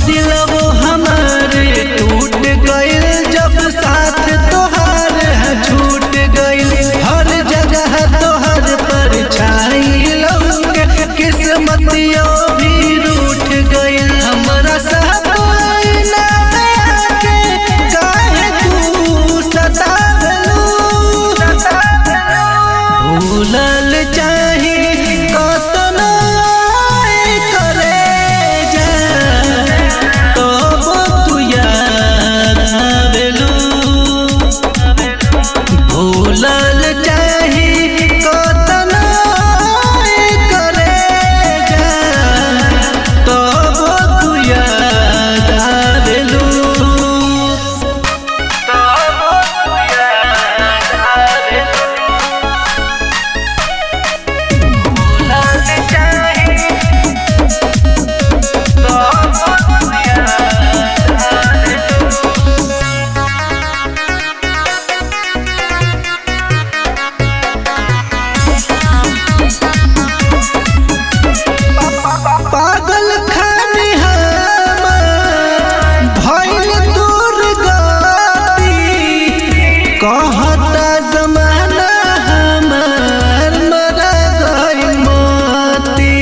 दिलवो हमारे टूट गइल जब साथ तोहार छूट गइल हर जगह तोहर परछाई लौके किस्मतियों भी रूठ गइल हमरा सपना में आके काहे तू सतावलू भूलल चाही कतनो करे जा तब तू याद आवेलू भूलल चाही कतनो करे जा तब तू याद आवेलू पागल खानी हमार भइल दूर गती कहता जमाना हमार मरा गइल मोती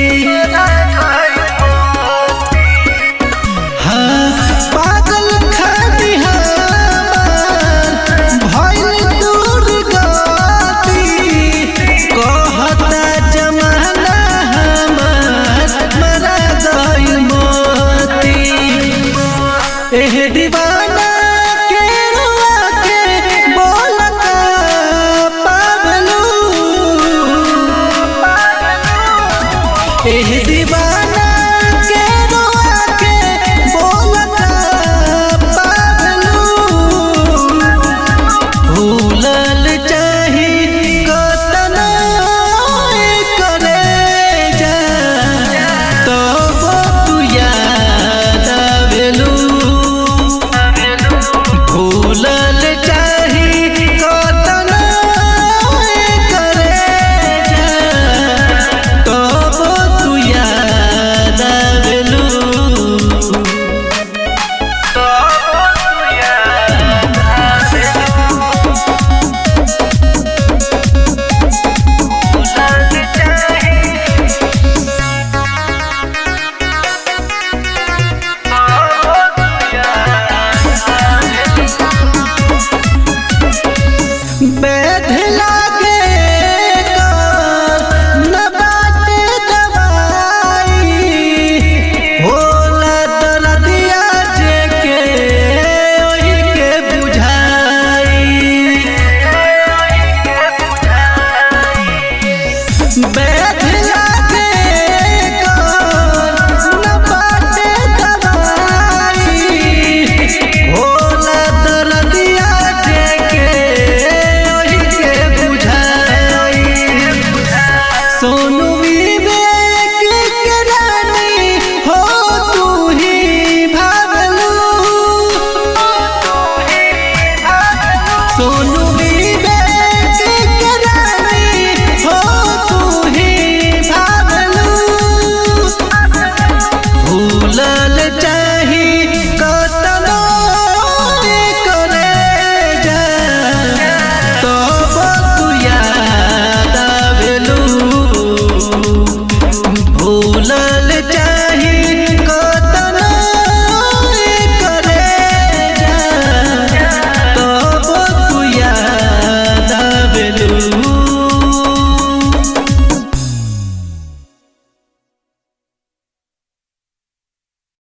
हाँ, पागल खानी हमार भइल दूर गती कहता जमाना हमार मरा गइल मोती एह दीवाना के रुआ के बोल का पागलू एह दीवाना